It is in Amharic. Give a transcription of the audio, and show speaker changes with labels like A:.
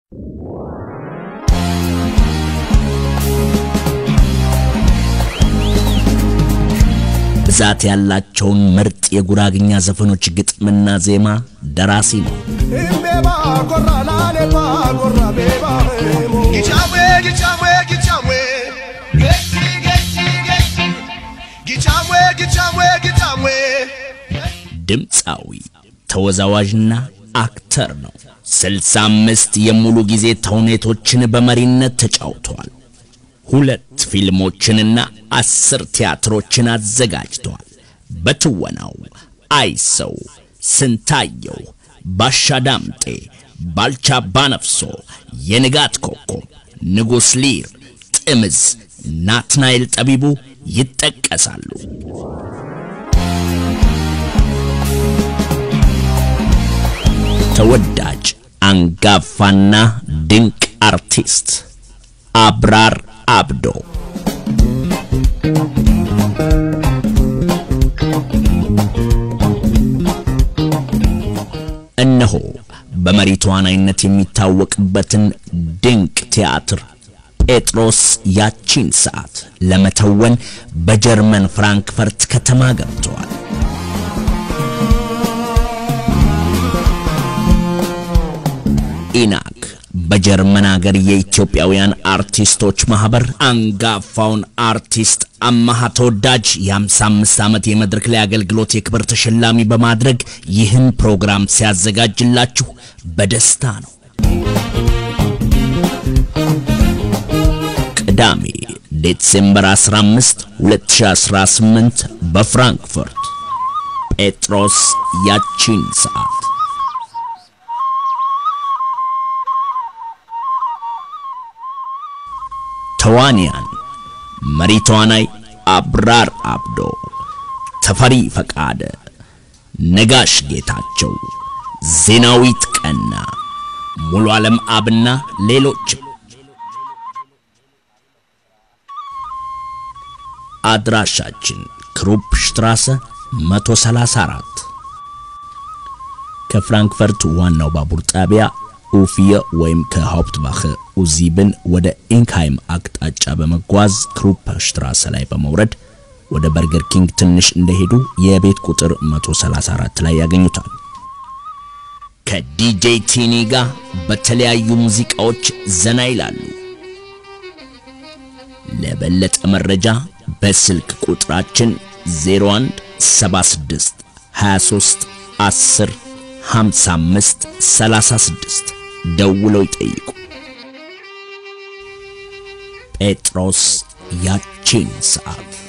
A: ብዛት ያላቸውን ምርጥ የጉራግኛ ዘፈኖች ግጥምና ዜማ ደራሲ ነው። ድምፃዊ ተወዛዋዥና አክተር ነው። ስልሳ አምስት የሙሉ ጊዜ ተውኔቶችን በመሪነት ተጫውተዋል። ሁለት ፊልሞችንና አስር ቲያትሮችን አዘጋጅተዋል። በትወናው አይሰው፣ ስንታየው፣ ባሻ ዳምጤ፣ ባልቻ ባነፍሶ፣ የንጋት ኮከብ፣ ንጉሥ ሊር፣ ጥምዝ፣ ናትናኤል ጠቢቡ ይጠቀሳሉ። ተወዳጅ አንጋፋና ድንቅ አርቲስት አብራር አብዶ እነሆ በመሪ ተዋናይነት የሚታወቅበትን ድንቅ ቲያትር ጴጥሮስ ያቺን ሰዓት ለመተወን በጀርመን ፍራንክፈርት ከተማ ገብተዋል። ኢናክ በጀርመን ሀገር የኢትዮጵያውያን አርቲስቶች ማህበር አንጋፋውን አርቲስት አማሃ ተወዳጅ የ55 ዓመት የመድረክ ላይ አገልግሎት የክብር ተሸላሚ በማድረግ ይህን ፕሮግራም ሲያዘጋጅላችሁ በደስታ ነው። ቅዳሜ ዴሴምበር 15 2018 በፍራንክፈርት ጴጥሮስ ያቺን ሰዓት ተዋንያን መሪ ተዋናይ አብራር አብዶ፣ ተፈሪ ፈቃደ፣ ነጋሽ ጌታቸው፣ ዜናዊት ቀና፣ ሙሉ ዓለም አብና ሌሎች። አድራሻችን ክሩፕ ሽትራሰ 134 ከፍራንክፈርት ዋናው ባቡር ጣቢያ ኡፊየ ወይም ከሃውፕትባኸ ኡዚብን ወደ ኢንክሃይም አቅጣጫ በመጓዝ ክሩፕ ሽትራሰ ላይ በመውረድ ወደ በርገር ኪንግ ትንሽ እንደሄዱ የቤት ቁጥር 134 ላይ ያገኙታል። ከዲጄ ቲኒ ጋር በተለያዩ ሙዚቃዎች ዘና ይላሉ። ለበለጠ መረጃ በስልክ ቁጥራችን 01 76 23 10 55 36 ደውለው ይጠይቁ። ጴጥሮስ ያቺን ሰዓት